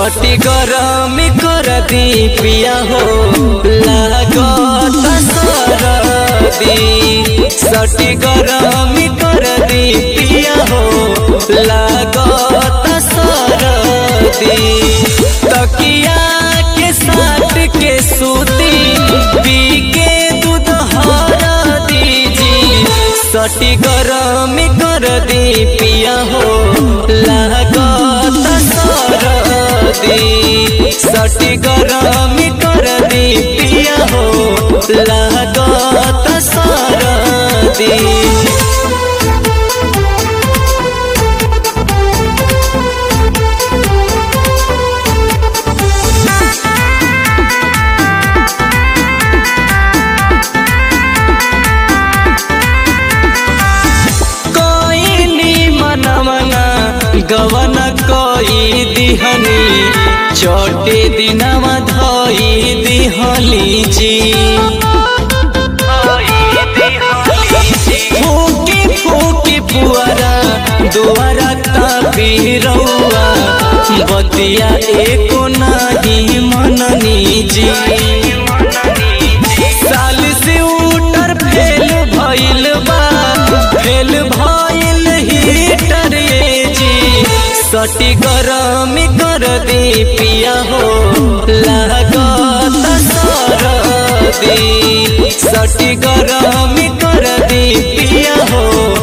सटी गरम कर दी पिया हो लागत सरदी सटी गरम कर दी पिया हो लागत सरदी तकिया के साथ के सूती पी के दूध हरा दीजी सटी गरम कर दी पिया हो लागत सरदी सटी गरम कर दी पिया हो लागत सरदी कोइनी मनमना गवन कोई दिहनी छोटे दिनवा धोई दिहली जी फूकी फूकी पुअरा दुआरा तापी रउआ बतिया एको नाही मननी जी साल से उटर फेल भइल बा फेल भइल हीटर ये जी सटी गरम कर दी पिया हो लागत सरदी सटी गरम कर दी पिया हो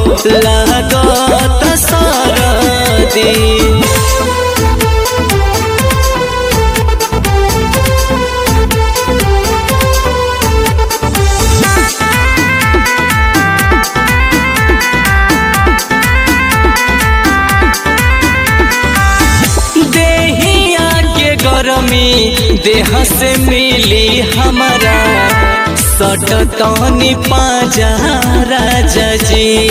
लागत सरदी देहिया के गरमी देह से मिली हमारा सट तनी पाजा राजा जी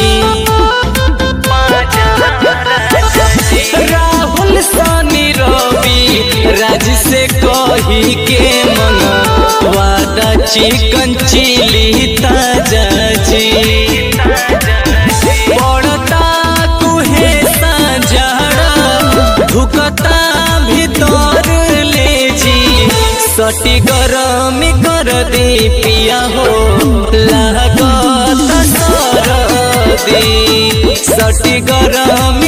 राहुल सानी रवि राज से कही के मन वादा चिकन चिली ताजा जी पड़ता कुहे साझाड़ा धुकता भीतर ले जी सटी गरम कर दी पिया हो लागत सरदी सटी गरम